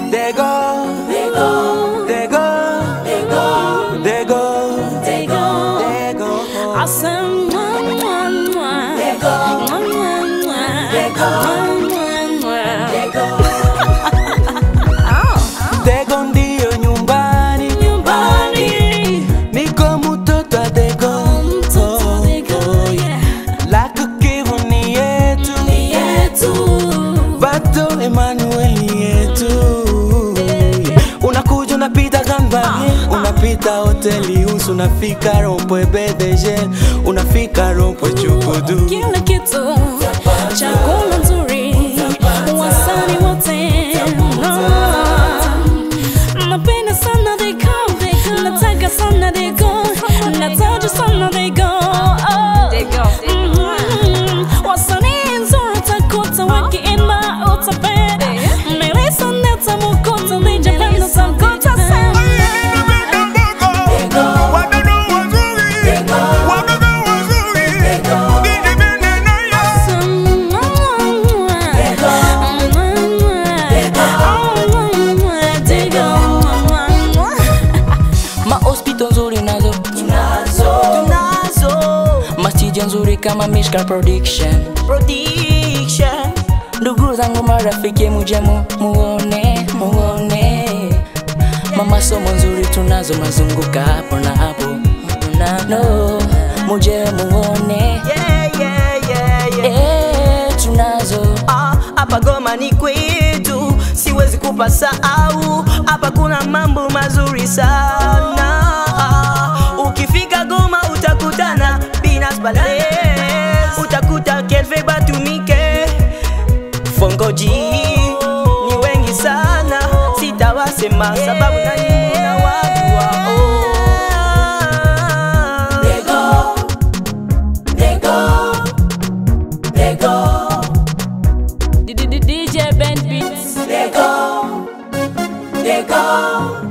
They go, they go, they go, they go, they go, they go. they go. I said, mwah, mwah, mwah. They go. Mwah, mwah, mwah. They go. Mwah, mwah, mwah. They go. Oh, They go ndio nyumbani, nyumbani. niko mtoto wa they go. Mtoto they go, yeah. Lako kivu ni yetu, Ni yetu. Bato Emmanuel ni yetu. Unakuja unapita gambani, unapita hoteli usu, unafika rompwe BDG, unafika rompwe chukudu. Kila kitu chakula nzuri, wasani wote no. Napenda sana they go, nataka sana they go, nataja sana they go. Oh. Mhm. Wasanii nzuri utakuta wakiimba utapenda, melisa neta mukuta lijapenda utakuta sana. mahospito nzuri nazo Tunazo masija nzuri kama Mishka Production prediction. ndugu zangu marafiki muje mu, muone muone mama somo nzuri tunazo mazunguka hapo na hapo nano muje muone Yeah, yeah, yeah, yeah. eh, tunazo Ah, hapa Goma ni kwetu, siwezi kupasahau. Hapa kuna mambo mazuri sana. Ah, ukifika Goma utakutana Binas Bales, utakuta Kelve Batumike, Fongoji ni wengi sana, sitawasema sababu nani na watu wao. They go, they go, they go. DJ Ben Beats. They go, they go,